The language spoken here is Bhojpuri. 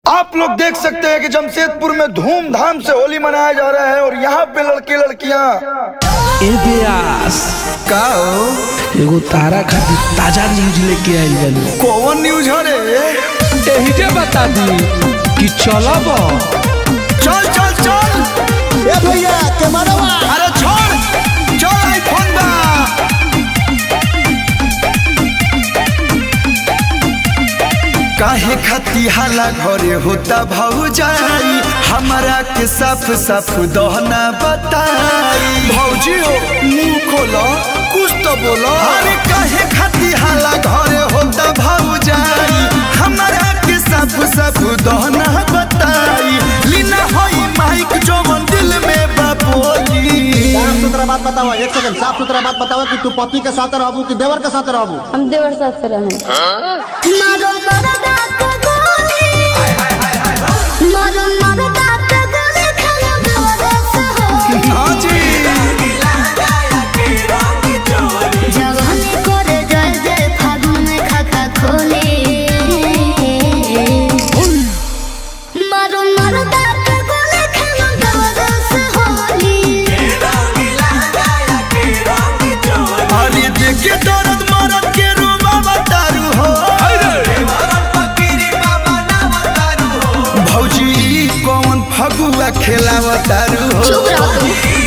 आप लोग देख सकते हैं कि जमशेदपुर में धूमधाम से होली मनाया जा रहा है और यहाँ पे लड़के लड़कियाँ ए बेयास का हो? एगो तारा खातिर ताजा न्यूज लेके आइल बानी कौन न्यूज है रे एहिजे बता दी कि चलब चल चल चल ए भैया कैमरावा अरे छोड़ चल आईफोन बा काहे खती हाला घरे होता भौजाई हमारा के साफ साफ दहना बताई भौजी हो मुंह खोलो कुछ तो बोलो अरे काहे खती हाला घरे होता भौजाई हमारा के साफ साफ दहना बताई लीना होई माइक जो मन दिल में बापोली साफ सुथरा बात बताओ एक सेकंड साफ सुथरा बात बताओ कि तू पति के साथ रहबू कि देवर के साथ रहबू हम देवर साथ से रहें मारो मरदा के गोली मारो मरदा के गोली खाना देवर से हो हाँ जी जवानी करे जय जय फागुन में खाता खोले मारो मरदा के गोली खाना देवर से होली अरे देखे दर्द मरद के रूबा बतारू हो भौजी कौन फगुआ खेलावतारू हो चुप रहो